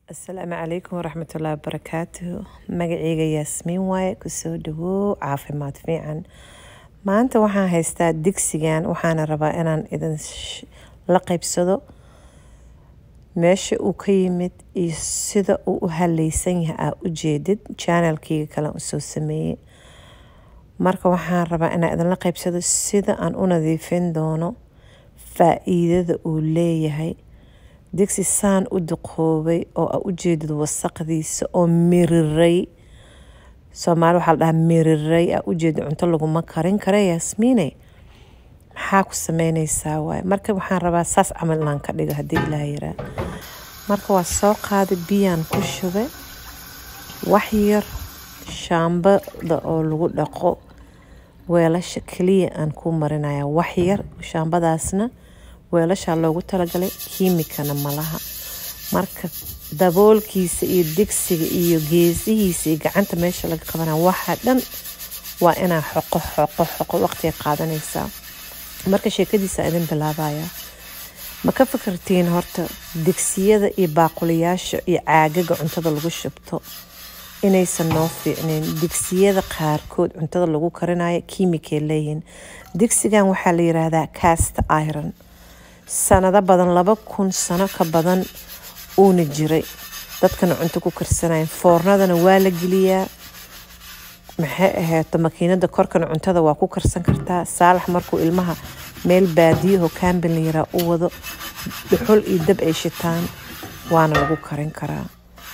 asalaamu calaykum waraxmatullaahi wabarakaatuhu magaceyga yaasmiin waaye kusoo dhawow caafimaad fiican maanta waxaan haystaa digsigan waxaana rabaa inaan idin sh- la qaybsado meesha uu ka yimid iyo sida uu u haleysan yahay aa ujeedid channelkeyga kale aan usoo sameeyey marka waxaan rabaa inaan idinla qaybsado sida aan u nadiifin doono faa-iidada uu leeyahay digsi saan u duqoobay oo aa ujeedid wasaqdiisa oo miriray soomaali waxaa la dhahaa miriray aa ujeedid cunto laguma karin kara yaasmiine maxaa ku sameyneysaa waaye marka waxaan rabaa saas camal inaan ka dhigo haddii ilaah yaraa marka waa soo qaaday biyaan ku shubay wax yar shaambada oo lagu dhaqo weelasha keliya aan ku marinaya wax yar shaambadaasna weelashaa loogu talagalay kiimikana malaha marka daboolkiisa iyo digsiga iyo geesihiisa iyo gacanta meesha laga qabanaya waxa dhan waa inaa xoqo xoqo xoqo waqtiga qaadanaysaa marka sheekadiisa idin bilaabaya ma ka fikirtiin horta digsiyada iyo baaquliyaasha iyo caagaga cuntada lagu shubto inaysan noo fiicnayn digsiyada qaarkood cuntada lagu karinayo kiimikay leeyihiin digsigan waxaa la yiraahdaa cast iron sanado badan laba kun sano ka badan uuna jiray dadkana cunto ku karsanayan foornadana waa la geliyaa maxay aheeto makiinada korkana cuntada waa ku karsan kartaa saalax markuu ilmaha meel baadiyaho kaambin la yaraa u wado dhuxul iyo dab ay shitaan waana lagu karin karaa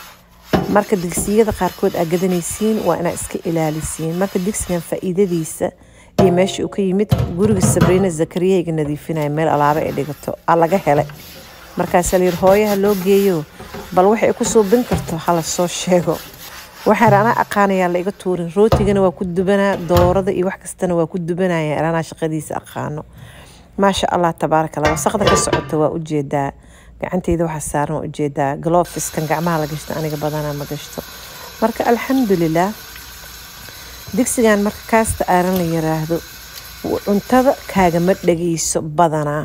marka digsiyada qaarkood aa gadanaysiin waa inaa iska ilaalisiin marka digsigan faa-iidadiisa iyo meesha uu ka yimid guriga sabriina zakariyayga nadiifinaya meel alaaba ay dhigato aa laga helay markaasaa layiri hooyaha loo geeyo bal waxay ku suubin karto hala soo sheego waxaan anaa aqaanayaa la iga tuurin rootigana waa ku dubanaa doorada iyo wax kastana waa ku dubanaya anaa shaqadiisa aqaano maasha allah tabaaraka allah wasaqda ka socota waa ujeedaa gacanteyda waxa saaran waa ujeedaa glofiskan gacmaha la gashto aniga badanaa ma gashto marka alxamdulilah digsigan marka kaasta aaran la yiraahdo cuntada kaagama dhageyso badanaa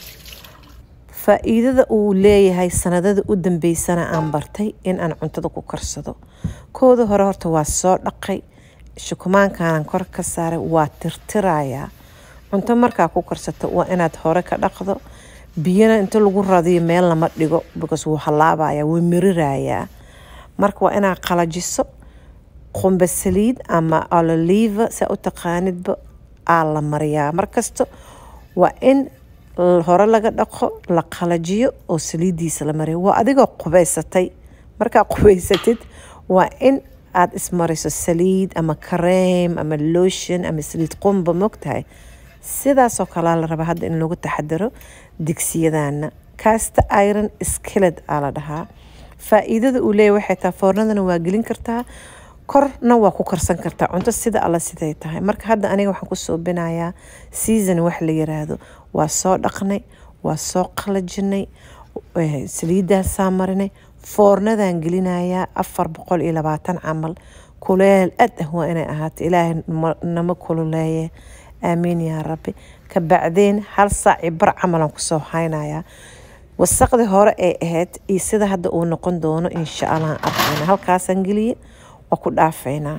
faa-iidada uu leeyahay sanadada u dambeysana aan bartay in aan cuntada ku karsado kooda hore horta waa soo dhaqay shukumaankaanan kor ka saaray waa tirtirayaa cunto markaa ku karsato waa inaad hore ka dhaqdo biyana inta lagu radiyo meel lama dhigo because wuu halaabaya wuu mirirayaa marka waa inaad qalajiso qumba saliid ama ololiva saa u taqaanidba aa la mariyaa markasta waa in hore laga dhaqo la qalajiyo oo saliidiisa la mariyo waa adigoo qubaysatay markaa qubaysatid waa in aad ismariso saliid ama kareem ama lotion ama saliid qumba mogtahay sidaasoo kalea la rabaa hadda in lagu taxadaro digsiyadana casta iron skiled aa la dhahaa faa-iidada uu leeyahy waxay tahay foornadana waa gelin kartaa korna waa ku karsan kartaa cunto sida alla siday tahay marka hadda aniga waxaan ku suubinayaa season wax la yiraahdo waa soo dhaqnay waa soo qalajinay saliidaasaa marinay foornadan gelinayaa afar boqol iyo labaatan camal kuleel ad ah waa inay ahaato ilaahay nama kululeeye aamiin yaa rabbi ka bacdeen hal saaci bar camalan kusoo haynayaa wasaqdii hore ee ahayd iyo sida hadda uu noqon doono insha allah arkayna halkaasaan geliye waa ku dhaafaynaa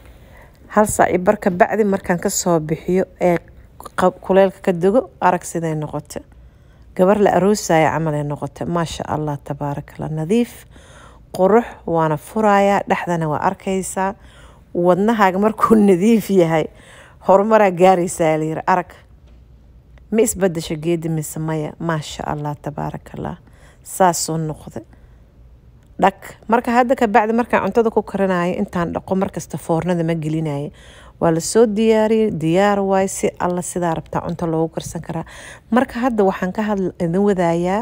hal saaci bar ka bacdi markaan kasoo bixiyo ee kuleelka ka dego arag siday noqota gabar la aroosaya camalay noqota maasha allah tabaarakallah nadiif qurux waana furayaa dhexdana waa arkaysaa wadnahaaga markuu nadiif yahay horumaraa gaaraysaa layiri arag ma isbadasho geedi mise maya maasha allah tabaarakallah saasuu noqday dhag marka hadda kabacdi markaan cuntada ku karinayo intaan dhaqo markasta foornada ma gelinayo waa lasoo diyaariyay diyaar waay si alla sidaa rabtaa cunto loogu karsan karaa marka hadda waxaan ka hadl idin wadayaa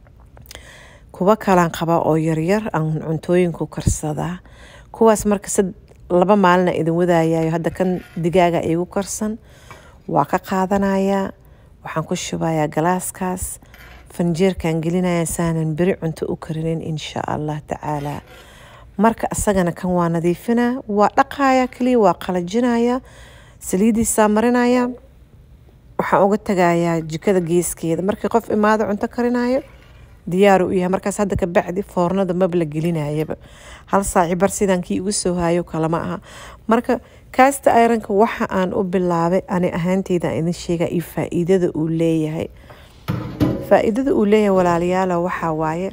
kuwa kalaan qabaa oo yaryar aan cuntooyinku karsadaa kuwaas marka laba maalina idin wadaayayo hadda kan digaaga iigu karsan waa ka qaadanayaa waxaan ku shubayaa galaaskaas fanjeerkan gelinaya saanan beri cunto u karinin insha allah tacaala marka isagana kan waa nadiifinaa waa dhaqaya kaliya waa qalajinaya saliidiisaa marinaya waxaan uga tagayaa jikada geeskeeda markii qof imaado cunto karinayo diyaaru u yahay markaas hadda ka bacdi foornada maba la gelinayaba hal saaci bar sidaan kii igu soo hayo kalama aha marka kaasta ayranka waxa aan u bilaabay ani ahaanteyda idin sheega iyo faa-iidada uu leeyahay faa-iidada uu leeyahay walaalayaalo waxaa waaye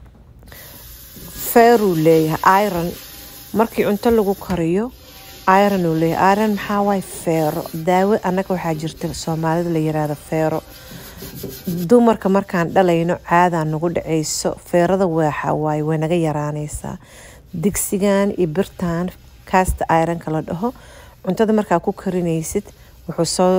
feeruu leeyahay iron markii cunto lagu kariyo iron uu leeyahay iron maxaa waaye feero daawo annaga waxaa jirta soomaalida la yiraahdo feero dumarka markaan dhalayno caadaa nagu dhacayso feerada waxa waaye way naga yaraanaysaa digsigan iyo birtan kaasta ironka la dhaho cuntada markaa ku karinaysid wuxuu soo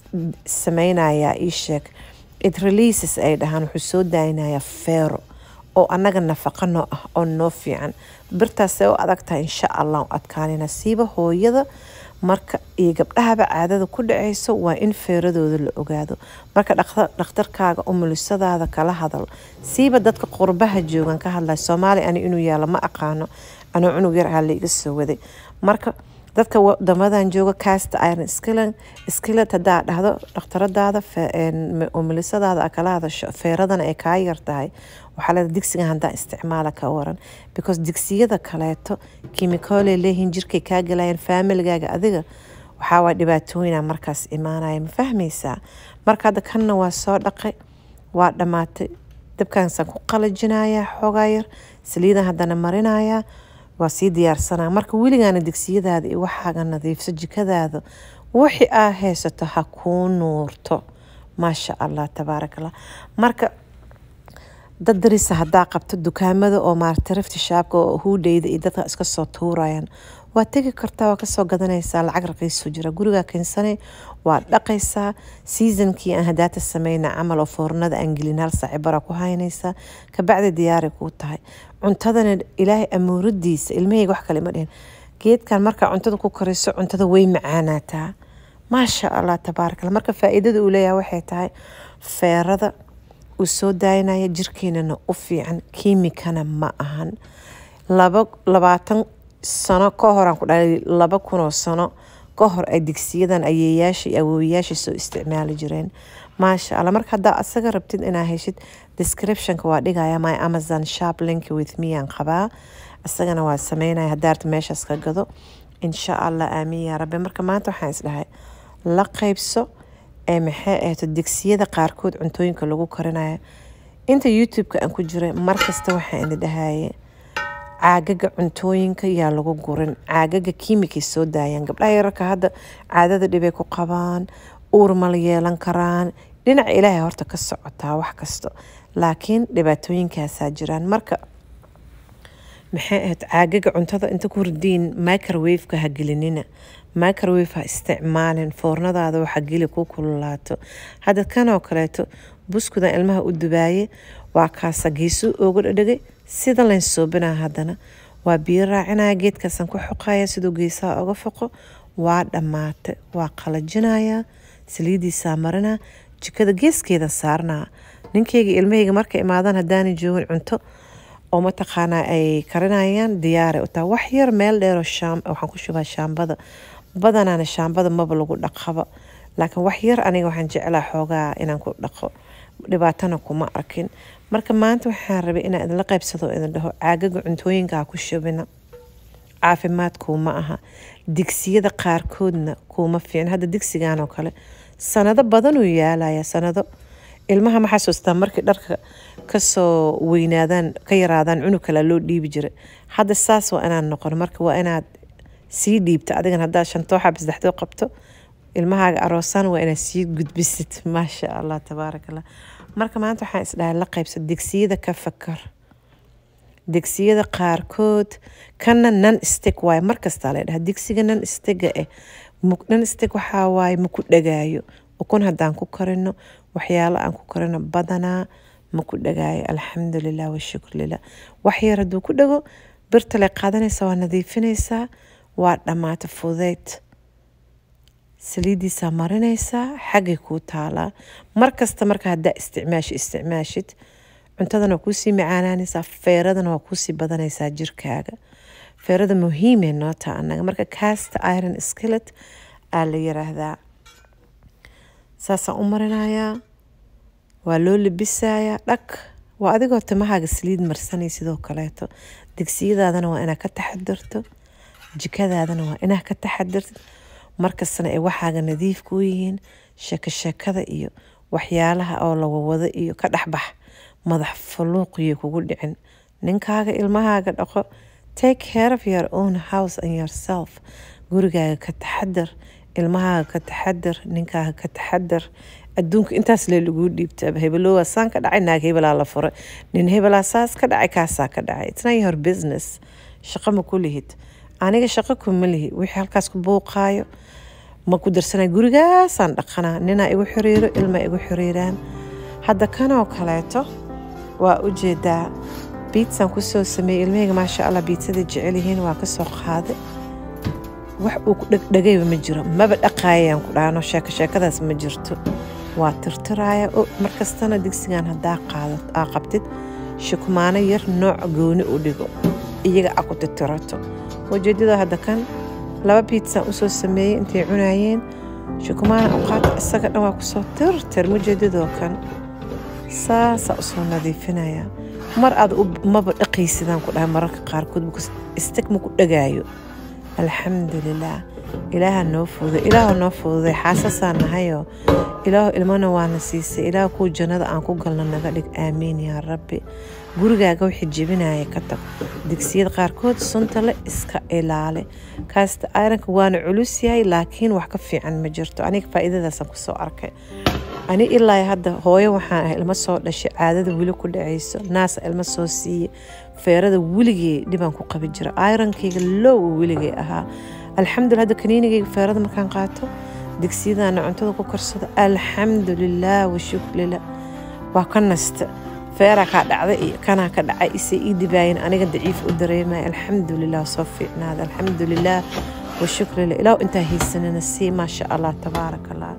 sameynayaa ii sheeg it releases ay dhahaan wuxuu soo daaynayaa feero oo annaga nafaqo noo ah oo noo fiican birtaasee u adag tahay insha allah u adkaanina siiba hooyada marka iyo gabdhahaba caadada ku dhacayso waa in feeradooda la ogaado marka dhakhtarkaaga umulisadaada kala hadal siiba dadka qurbaha joogan ka hadlay soomaaliya ani inuu yaalo ma aqaano anuu cunug yar ah la iga soo waday marka dadka wadamadan jooga casta iron skillan skillet haddaa dhahdo dhakhtaradaada umulisadaada a kala hadasho feeradana ay kaa yar tahay waxaa leeda digsigan haddaa isticmaala ka waran because digsiyada kaleeto kimikooley leeyihiin jirkay kaa galayaan faamiligaaga adiga waxaa waa dhibaatooyina markaas imaanaya ma fahmaysaa marka hadda kanna waa soo dhaqay waa dhammaatay dabkaasaan ku qalajinayaa xoogaa yar saliidan haddana marinayaa waa sii diyaarsanaa marka weligaana digsiyadaada iyo waxaaga nadiifso jikadaada wixii aa haysato ha kuu nuurto maasha allah tabaarakallah marka dad darisa haddaa qabto dukaamada oo maarata rafti shaabka oo huudheyda iyo dadka iska soo tuurayaan waa tegi kartaa waa kasoo gadanaysaa lacag raqiisu jira gurigaa keensane waa dhaqaysaa seasonkii aan hadaata sameyna camal oo foornada aan gelin hal saaci bara ku haynaysaa kabacdi diyaari kuu tahay cuntadana ilaahay amuuradiisa ilmahayga wax kale ma dhihin geedkan markaa cuntada ku kariso cuntada way macaanaataa maasha allah tabaarakalla marka faa-iidada uu leeyahay waxay tahay feerada uu soo daayinaya jirkeenana u fiican kiimikana ma ahan laba labaatan sano ka horaan ku dhalay laba kunoo sano ka hor ay digsiyadan ayeeyaasha iyo awoowayaasha soo isticmaali jireen maasha allah marka haddaa asaga rabtid inaa heshid descriptionka waa dhigaya my amazon shop link with me aan qabaa isagana waa sameynaya hadaarta meeshaas ka gado insha allah aamin yaa rabbi marka maanta waxaan isdhahay la qeybso ee maxay ahayto digsiyada qaarkood cuntooyinka lagu karinayo inta youtube-ka aan ku jiray markasta waxaan idin dhahaye caagaga cuntooyinka yaa lagu gurin caagaga kiimikay soo daayaan gabdhaha yararka hadda caadada dhibay ku qabaan uur mala yeelan karaan dhinaca ilaahay horta ka socotaa wax kasto laakiin dhibaatooyinkaasaa jiraan marka maxay ahayd caagaga cuntada inta ku ridiin microwaveka ha gelinina microwave ha isticmaalin foornadaada waxa geli ku kululaato hadda kanoo kaleeto buskudan ilmaha u dubaaye waa kaasa geesuu ooga dhadhagay sida layn soobinaa haddana waa biyo raacinaya geedkaasaan ku xoqaya siduu geesaha oga foqo waa dhammaatay waa qalajinayaa saliidiisaa marinaa jikada geeskeedan saarnaa ninkeyga ilmahayga markay imaadaan haddaanay joogin cunto oo mataqaanaa ay karinayaan diyaaray u tahay wax yar meel dheeroo shaam waxaan ku shubaa shaambada badanaana shaambada maba lagu dhaqaba laakiin wax yar aniga waxaan jeclaa xoogaa inaan ku dhaqo dhibaatana kuma arkin marka maanta waxaan rabay inaan idinla qaybsado idin dhaho caagaga cuntooyinka ha ku shubina caafimaad kuuma aha digsiyada qaarkoodna kuuma fiicin hadda digsigan oo kale sanado badanuu yaalaya sanado ilmaha ma xasuustaa markii dharka kasoo weynaadaan ka yaraadaan cunug kale loo dhiibi jiray hadda saas waa inaan noqon marka waa inaad sii dhiibta adigan haddaa shantoo xab saddexdoo qabto ilmahaaga aroosaan waa inaad sii gudbisid maasha allah tabaaraka allah marka maanta waxaan isdhahay la qaybsa digsiyada ka fakar digsiyada qaarkood kana nan stig waaye markastaa la dhaha digsiga nan stiga eh nan stig waxaa waaye maku dhagaayo ukun haddaan ku karino waxyaalo aan ku karino badanaa maku dhagaayo alxamdulilah washukr lilah wax yar hadduu ku dhago birtale qaadanaysaa waa nadiifinaysaa waa dhammaata fudeyd saliidiisaa marinaysaa xaggay kuu taalaa markasta marka haddaa isticmaashi isticmaashid cuntadana waa kuusii macaanaanaysaa feeradana waa kuusii badanaysaa jirkaaga feerada muhiimee noo taa annaga marka casta iron skillet aa la yiraahdaa saasaan u marinayaa waa loo labisayaa dhag waa adigoo timahaaga saliid marsanay sidoo kaleeto digsiyadaadana waa inaad ka taxadirto jikadaadana waa inaad ka taxadirtid markastana ay waxaaga nadiif kuu yihiin sheeko sheekada iyo waxyaalaha oo lawawado iyo ka dhexbax madax faluuqiyo kugu dhicin ninkaaga ilmahaaga dhaqo take care of your own house and yourself gurigaaga ka taxadar ilmahaaga ka taxadar ninkaaga ka taxadar adduunka intaas lee laguu dhiibtaa hebelowaa saan ka dhacay naag hebelaa la furay nin hebelaa saas ka dhacay kaasaa ka dhacay it's not your business shaqo ma ku lihid aniga shaqo kuma lihi wixii halkaas ku buuqaayo ma ku darsanay gurigaasaan dhaqanaa ninaa igu xiriiro ilma igu xiriiraan hadda kanoo kaleeto waa u jeedaa biitsaan kusoo sameeyey ilmahayga maasha allah biitsada jecel yihiin waa kasoo qaaday wax uu ku dhegdhegayba ma jiro maba dhaqaayayaan ku dhahno sheeko sheekadaas ma jirto waa tirtiraaya markastana digsigan haddaa qaado aa qabtid shukumaano yar nooc gooni u dhigo iyaga a ku tirtirato ujeedada hadda kan laba biitsaan usoo sameeyey intay cunaayeen shukumaana u qaata isaga dhan waa kusoo tirtir mujeedadoo kan saasaa usoo nadiifinaya mar aad maba dhaqaysidaan ku dhahay mararka qaarkood istig ma ku dhagaayo alxamdulilaah ilaaha noo fududay ilaahu noo fududay xaasasaa nahayoo ilaahu ilmana waana siisay ilaahu kuwa jannada aan ku galno naga dhig aamiin yaa rabbi gurigaaga wixii jebinaya ka tag digsiyada qaarkood sunta le iska ilaale kaasta ayranka waana culus yahay laakiin wax ka fiican ma jirto aniga faa'iidadaasaan kusoo arkay ani ilaa hadda hooyo waxaan ahay ilmo soo dhashay caadada weli ku dhacayso naasa ilmo soo siiye feerada weligey dhibaan ku qabi jira ayrankayga low weligay ahaa alxamdulillah hadda kaniinigayga feerada markaan qaato digsiyadaana cuntada ku karsado alxamdulilah washukrila waa ka nasta feeraa kaa dhacda iyo kanaa ka dhacay isay ii dibaayin aniga daciif u dareemaya alxamdulilah soo fiicnaada alxamdulilah washukrila ilaahu intaa haysanina sii maasha allah tabaaraka allah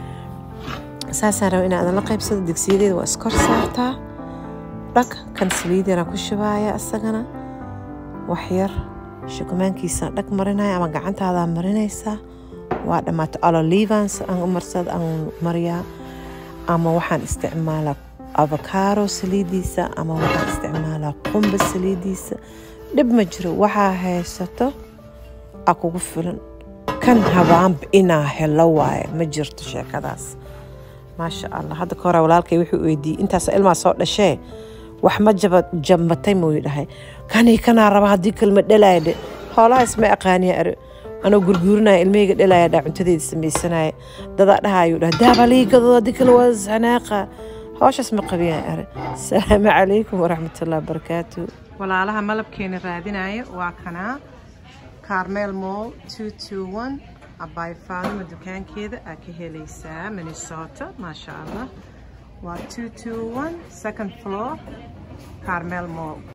saasaan raba inaadan la qaybsado digsiyadeeda waa iskor saartaa dhag kan saliid yaraan ku shubaaya isagana waxyar shukumaankiisaan dhag marinaya ama gacantaadaa marinaysaa waa dhammaato alolivans aan marsad aan mariyaa ama waxaan isticmaalaa avocado saliidiisa ama waxaan isticmaalaa qumba saliidiisa dhib ma jiro waxaa haysato a kugu filan kan habaanba inaa helo waaye ma jirto sheekadaas maasha allah hadda ka hore walaalkay wuxuu weydiiyey intaas ilmaa soo dhashee wax ma jaba jambatay muu dhahay kanii kanaa raba haddii kalma dhalaaya dhe hoolaha isma aqaaniya are anoo gurguurinaya ilmahayga dhalaya dhaa cuntadeeda samaysanaya dadaa dhahayuu dhaha daabaliigadoo haddii kale waa sanaaqa hawshaas ma qabiyaan are asalaamu calaykum waraxmatullahi wabarakaatu walaalaha malabkeena raadinaya waa kanaa carmel mall two two one abaay faadima dukaankeeda aa ka helaysaa minnesota maasha allah waa two two one second floor carmel mall